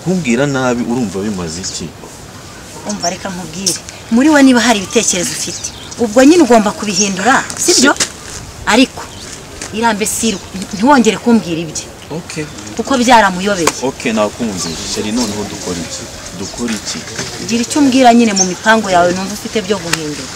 nkubwira nabi urumva bimaze iki umva reka nkubwire muri we niba hari ibitekerezo ufite ubwo nyine ugomba kubihindura sibyo ariko irambe sirwa ntiwongere kumbwira ibye oke kuko byaramuyobeye oke nakunze sheri noneho dukora iki dukora iki gira icyo umbwira nyine mu mipango yawe numva ufite byo guhindura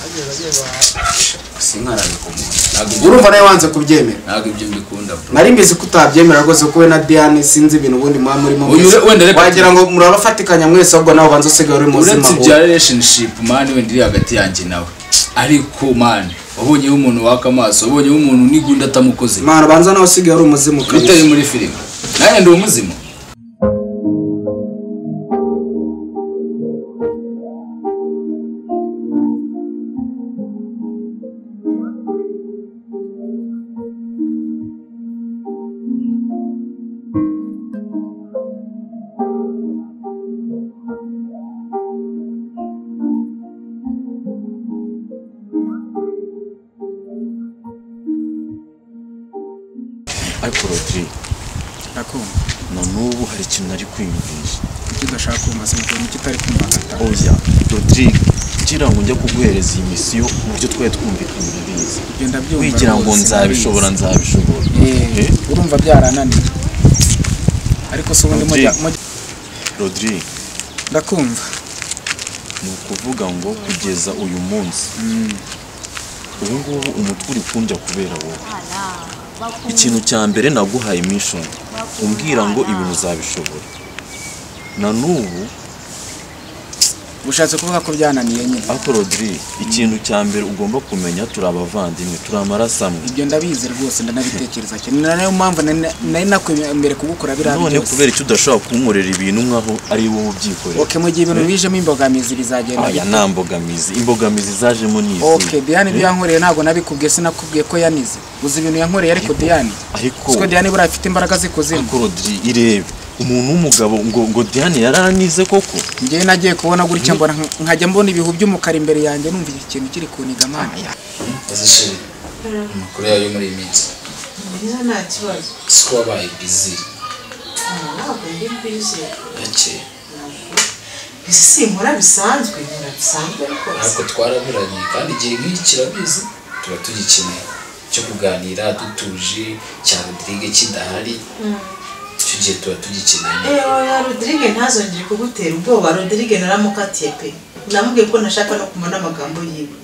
sinkarabe ku muntu ntabwo ibyo urumva nawe wanze kubyemera ntabwo ibyo mbikunda bro nari mbizi ko utabyemera rwose ko we na diane sinzi ibintu ubundi muba murimo Uyu mwese. wenda reka- wagira ngo murabafatikanya mwese ahubwo nawe ubanza usigaye uri muzima uretse wowe. ibya relationship mani wenda iri hagati yanjye nawe ariko mani wabonyeho umuntu waka amaso wabonyeho umuntu n'igunda atamukoze imana ubanza nawe usigaye uri umuzimu bitari kabisa muri filime nanjye ndi umuzimu ariko rodrigue ndakumva na n'ubu hari ikintu ari kwiyumvisha ibyo udashaka kumva simukura nicyo utari kumva nkataha oya rodrigue ngira ngo njya kuguhereza iyi misiyo mu byo twari twumvikanye urabizi ibyo ndabyumva wigira ngo rwose, nzabishobora ndabizi. nzabishobora Eh, Eh, urumva byarananiye ariko si ubundi mujya Umubyeyi. mujya- rodrigue ndakumva ni ukuvuga ngo kugeza uyu munsi ubu ngubu umutwe uri kundya kubera wowe ikintu cya mbere naguhaye mission umbwira ngo ibintu uzabishobora na n'ubu ushatse kuvuga ko byananiye nyine ariko rodrigue ikintu cya mbere ugomba kumenya turi abavandimwe turi amaraso amwe ibyo ndabizi rwose ndanabitekereza cyane ni nayo mpamvu nari- nari nakwemera kugukora biriya none byose kubera icyo udashobora kunkorera ibintu nk'aho ari wowe ubyikorera oke mu gihe ibintu bijemo imbogamizi bizagenda aya nta mbogamizi imbogamizi zajemo ni izihe? oke diane ibyo yankoreye ntabwo nabikubwiye sinakubwiye ko yanize uzi ibintu yankoreye ariko diane ariko siko diane buriya afite imbaraga zikuzimu ariko rodrigue irebe umuntu w'umugabo ngo ngo diane yaranize koko njyewe nagiye kubona gutya mbona nka- nkajya mbona ibihu by'umukara imbere yanjye numva iki kintu kiri kuniga amana azishiri amakuru yawe yo muri iyi minsi Neza nta kibazo. siko wabaye bizi Ntabwo ndi mbizi. gake Isi sinkora bisanzwe, nkora bisanzwe rwose. ntabwo twaraburanye kandi igihe nk'iki kirabizi tuba tugikeneye cyo kuganira dutuje cya rodirige kidahari icyo gihe tuba tugikeneye Eh, oya Rodrigue ntazongere kugutera ubwoba, Rodrigue naramukatiye pe. Namubwiye ko ntashaka no kumara n'amagambo yiwe.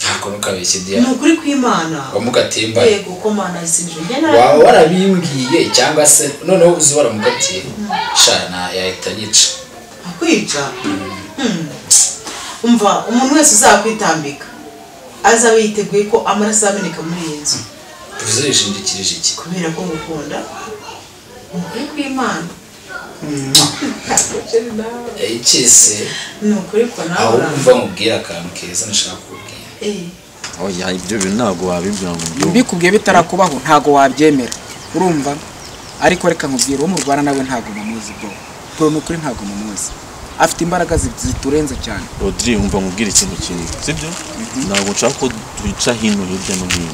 ntabwo ntukabeshye Ni diane ukuri kw'Imana. wamugatembaye Yego ko Mana yasinje. Njye waba nara- warabimbwiye cyangwa se noneho uzi waramugatiye shana yahita yica akwica. Hmm. Umva, umuntu wese uzakwitambika azaba yiteguye ko amaraso ameneka muri iyi nzu. tuvuze yishingikirije iki kubera ko ngukunda ukuri kw'imana yayikese ni ukuri ko nawe aho uranga umva nkubwira akantu keza nashaka kukubwira Eh, oya ibyo bintu ntabwo wabibwira ngo ubyumve mbikubwiye bitarakubaho ntabwo wabyemera urumva ariko reka nkubwire uwo murwana nawe ntabwo mumuzi bro bro ni ukuri ntabwo mumuzi afite imbaraga zi- ziturenze cyane rodrigue umva nkubwire ikintu kimwe sibyo ntabwo nshaka ko twica hino hirya no hino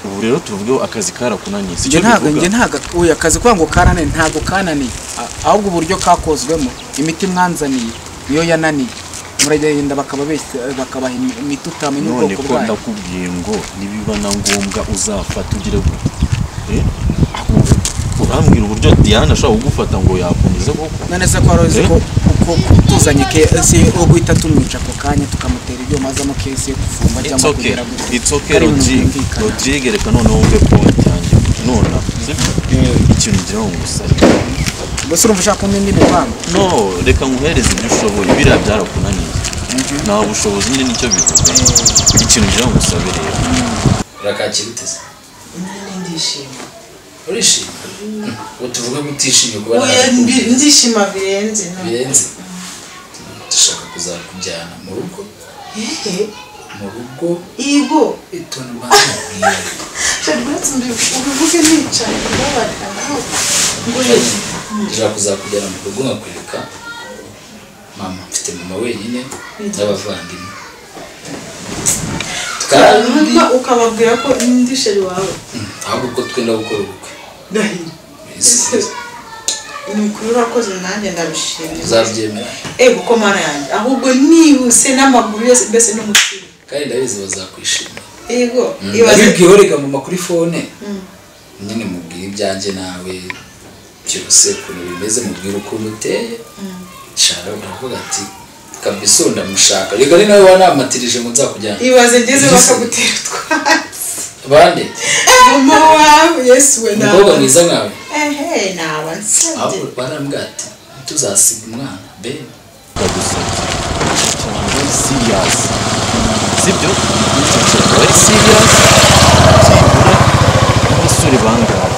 ubu rero tuvugeho akazi karakunaniye njye sicyo ntabwo bivuga njye ntabwo uyu akazi kuvuga ngo kananiye ntabwo kananiye A- ahubwo uburyo kakozwemo imiti mwanzaniye niyo yananiye muragenda bakaba bese bakabaha imi- imiti utamenya none ubwoko ko bwayo ndakubwiye ngo nibiba na ngombwa uzafata ugire gute Eh? Ahubwo urambwira uburyo diane ashobora kugufata ngo yakomeze koko none se ko wari uzi ko ko tuzanye kesi yo guhita tumwica ako kanya tukamutera ibyuma azamo kesi yo gufungwa It's cyangwa okay, kugera gutya it's okay Ari ibintu Rodrigue. byumvikana. Rodrigue reka noneho wumve point yanjye nona sibyo ikintu ngira ngo ngusabye gusa urumva ushaka kumenya indi mibano no reka nguhereze ibyo ushoboye biriya byarakunaniye nta bushobozi nyine nicyo bivuga ikintu ngira ngo ngusabe rero urakakira uteze nyine ndishima urishima ubu tuvuge ko utishimye kuba Oya, ntawe mbi- ukunda. ndishima birenze no. birenze dushaka kuzakujyana mu rugo Ehe, mu rugo Igo ituntu bakubwira rwose mbi- ubivuge nicaye ndabarira nawe. Ngo ye- dushaka kuzakujyana mu rugo nkakwereka mama mfite mama wenyine n'abavandimwe kandi Numva ukababwira ko ndi sheri wawe ahubwo uko twenda gukora ubukwe ndahira Bizihiza. ni ukuri urakoze nanjye ndabishimira uzabyemera ego ko mana yanjye ahubwo nihuse n'amaguru yose mbese n'umutima kandi ndabizi bazakwishimira yego ibaze ndabibwiwe reka mama kuri fone nyine mubwire ibyanjye nawe byose ukuntu bimeze mubwire ukuntu uteye nshaka uravuga ati kabisa ubu ndamushaka reka ni nawe wanamatirije ngo nzakujyane ibaze ngeze bakagutera utwatsi bande mama wawe yesu we umukobwa ntabwo mwiza nkawe ehe naba nsabye ahubwo barambwira ati ntituzasiga umwana ben gusa cyangwa serious sibyo cyangwa ari serious cyangwa abasore bangahe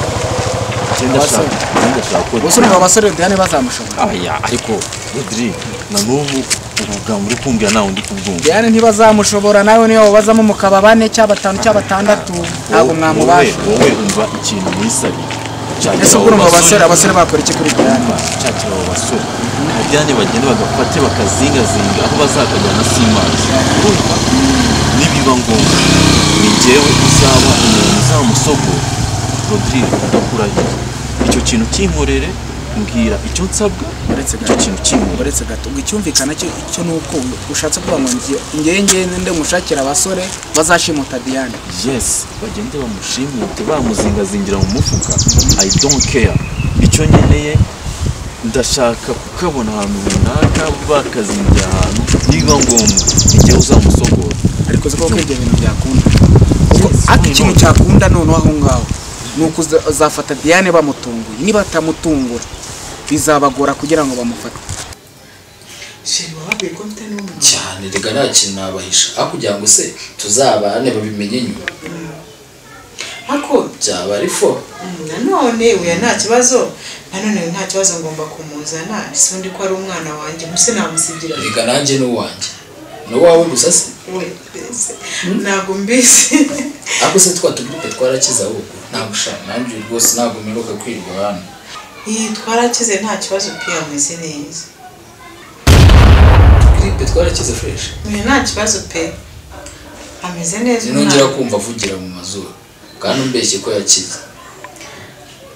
cyenda Abasore. shaka cyenda shaka gusa urumva abasore diyane bazamushobora aya ariko rodri na n'ubu urugambo uri kumvira nawe ndi kubwumva diyane ntibazamushobora nawe niyo babazamo mukaba bane cyangwa batanu cyangwa batandatu ntabwo Wowe- mwamubasha wowe wowe umva ikintu mwisabiye ese ubwo urumva abasore abasore bakora iki kuri diyane cyakira abo basore abajyane bagenda bagafate bakazingazinga aho bazakajyana simazi urumva nibiba ngombwa ni jyewe uzaba umuntu uzamusogora rodrigue ndakurahiye icyo kintu kinkorere mbwira icyo nsabwa Uretse icyo kintu kinkorere uretse gato ngo icyumvikana cyo cyo ni uko ushatse kuvuga ngo ngiye ngewe ngewe nde mushakira abasore bazashimuta diyane yes bagende bamushimute bamuzingazingira mu mufuka i don't care icyo nkeneye ndashaka kukabona ahantu runaka bakazingira ahantu niba ngombwa igihe uzamusogora ariko uzi koko ibyo bintu byakunda kuko ati ikintu cyakunda noneho aho ngaho ni uko uza- uzafata diyane bamutunguye nibatamutungura bizabagora kugira ngo bamufate sheri wababwiye ko mfite n'umutima cyane reka nta kintu nabahisha aho kugira ngo se tuzabane babimenye nyuma ariko byaba ari fo mm, nanone uya nta kibazo nanone nta kibazo ngomba kumuzana ese undi ko ari umwana wanjye muse namusigira reka nanjye n'uwanjye n'uwawe gusa se we mbese ntabwo mbizi ariko se twa tugurupe twarakize ahubwo ntabwo ushaka nanjye rwose ntabwo mperuka kwirirwa hano iyi twarakize nta kibazo pia ameze neza tugurupe twarakize fureshi uyu nta kibazo pe ameze neza nongera kumva avugira mu mazuru kandi umbeshye ko yakize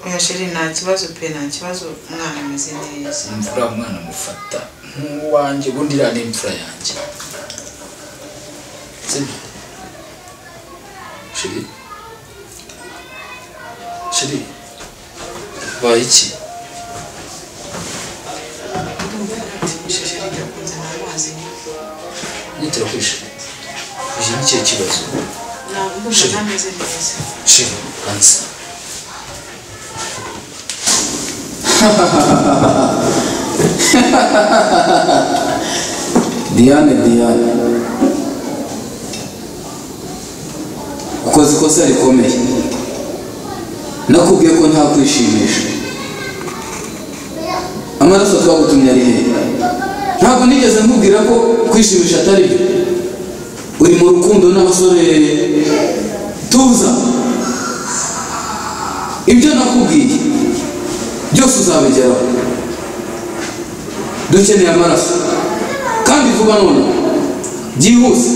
uya sheri nta kibazo pe nta kibazo umwana ameze neza imvura umwana amufata nk'uwanjye ubundi iriya ni imfura yanjye sibyo shiri shiri baye iki sheri jya kunzana amazi nyitira kwishira iki ni ikihe kibazo ntabwo Sheri. mbona ameze neza shiri kansa diane diane ukoze ikosa rikomeye nakubwiye ko nta kwishimisha amaraso twagutumye ari hehe ntabwo nigeze nkubwira ko kwishimisha atari byo uri mu rukundo n'abasore tuza ibyo nakubwiye byose uzabigeraho dukeneye amaraso kandi vuba none byihuse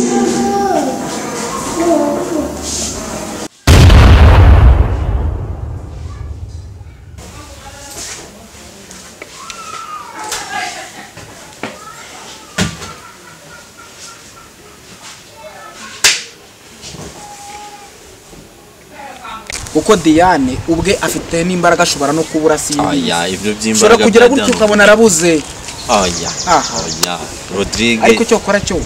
kuko diyane ubwe afite n'imbaraga ashobora no kubura aya siyibizi ibyo ushobora by'imbaraga kugira bya gutyo dano. ukabona arabuze aya Aha. aya rodrigue ariko icyo ukora cyo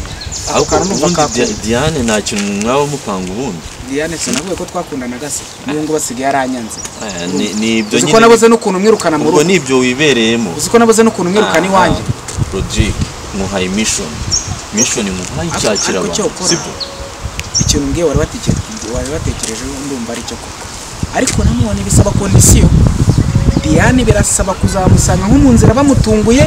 ako ariko kantu numva ubundi kakunda Dia- diane nta kintu mwaba mupanga ubundi diyane sinavuye ko twakundanaga se niyo ngo basigaye aranyanze Aya, ni- ni ibyo uzi ko nabuze n'ukuntu mwirukana mu ubwo rugo ni ibyo wibereyemo uzi ko nabuze n'ukuntu mwirukana iwanjye rodrigue muhaye mission mission muhaye Ariko- icyakira ariko icyo abantu ukora- sibyo ikintu mbwiye wari watekereje wari watekerejeho ndumva ari cyo koko ariko nanone bisaba kondisiyo diyane birasaba kuzamusanga nko mu nzira bamutunguye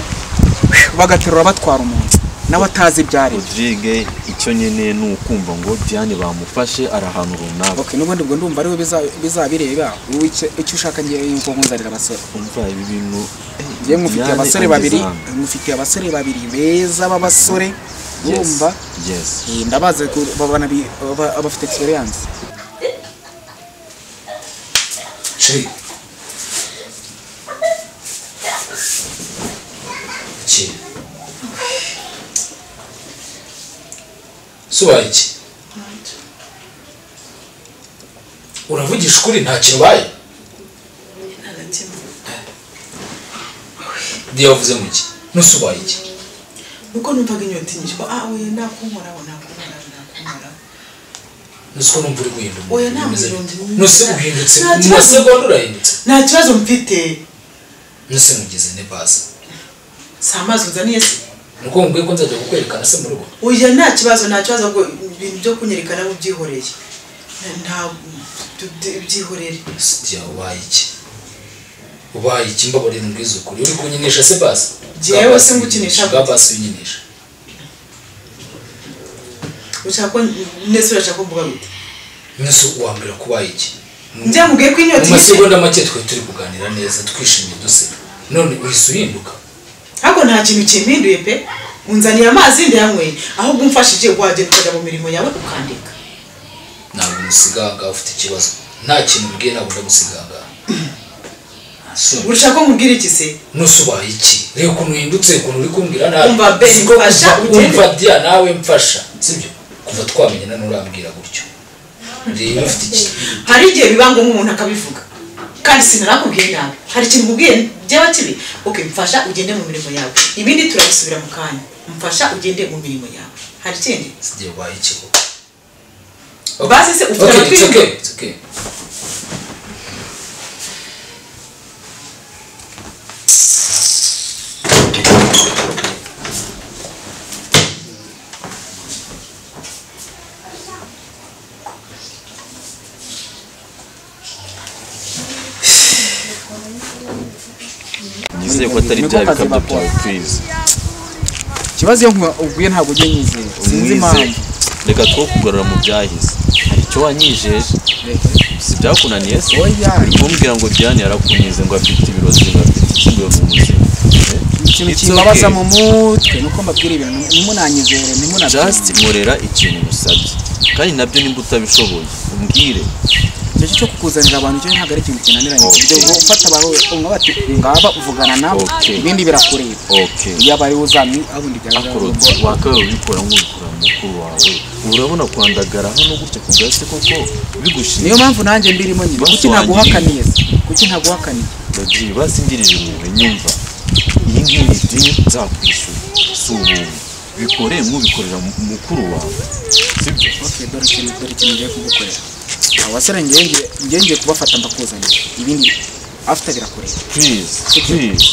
bagaterura batwara umuntu nawe atazi ibyo ari byo rodrigue icyo nkeneye ni ukumva ngo diane bamufashe ari ahantu runaka okay n'ubundi ubwo ndumva ariwe biza- bizabireba wowe icyo icyo ushaka ngiye yuko nkunzanira abasore umva ibi bintu eh, ngiye mufitiye Diane abasore ageze babiri hano. mufitiye abasore babiri beza b'abasore Yes, urumva yes Eh, ndabazi ko babana bi- ba- abafite experience shiri sobaye iki uravugisha ukuri nta kibaye ntagatima diya wavuze mu iki nusobaye iki nuko numvaga inyota inyishywa ah oya nakunkoraho nakunkoraho nakunkoraho nuko numva uri guhinduka Oya, nta guhinduka. nuse guhindutse Nta mu kibazo. masegonda urahindutse nta kibazo mfite nuse mugeze ne basi si amazi uzaniye se ni uko mubwiye ko nzajya kukwerekana se mu rugo oya nta kibazo nta kibazo ngo ibintu byo kunyerekana ubyihoreye nta byihorere sitiya ubaye iki ubaye iki mbabarira mbwiza ukuri uri kunyinisha se basi Jewe Bwa basi se ngukinisha bwa basi unyinisha ushaka ko nese urashaka ko mvuga gute nuse wambwira ko ubaye iki Mu- njya mubwiye ko inyota mu inyishe masegonda make twari turi kuganira neza twishimye duseka none uhise uhinduka ariko nta kintu kimpinduye pe unzaniye amazi ndayanyweye ahubwo umfashije wagenda ukajya mu mirimo yawe ukandika ntabwo umusiganga ufite ikibazo nta kintu mbwiye ntabwo ndagusiganga urashaka ko mubwira iki se nusubaye iki reba ukuntu uhindutse ukuntu uri kumbwira nabi Umva, Ben, Siko kuva- mfasha, ugende. umva dia nawe mfasha sibyo kuva twamenyana nturambwira gutyo reba ufite iki hari igihe biba ngo nk'umuntu akabivuga kandi sinarakubwiye nawe hari ikintu mubwiye byaba kibi ok mfasha ugende mu mirimo yawe ibindi turabisubira mu kanya mfasha ugende mu mirimo yawe hari ikindi sigiye ubaye iki koko basi se ufite Okay, it's okay, amatwi it's okay. nizeye ko atari bya bikabyo byawe kwiza ikibazo iyo nku- ubwiye ntabwo ujya nyizera umwize sinzi impamvu reka two kugarura mu byahise hari icyo wanyijeje si byakunaniye se Oya. uri kumbwira ngo diane yarakunyize ngo afite ibirozi ngo afite ikigo mu buzima Eh? ikintu It's kimbabaza okay. mu mutwe ni uko mbabwira ibintu ntimunanyizere just ntimunabyumve nkorera ikintu musabye kandi nabyo nimba utabishoboye umbwire icyo cyo kukuzanira abantu cyo ntabwo ari ikintu kinaniranye ku buryo Okay. ufata abantu umwe bati ngaba uvugana nabo Okay. ibindi birakureba okay iyo abari uzamye abundi byaba akorotse wakaba ubikora nk'ubikora mukuru wawe ubu urabona kwandagara hano gutya ku gasi koko niyo bigushinzwe mpamvu nanjye mbirimo nyine kuki ntaguhakaniye se kuki ntaguhakaniye babyeyi basingirije ibintu nyumva iyi ngiyi ni dini nzakwishyura si ubuntu bikore nk'ubikorera mu- mukuru wawe sibyo Okay, dore ikintu dore ikintu ngiye kugukorera abo basore ngiye ngiye ngiye kubafata mbakuzanira ibindi afite birakureba please please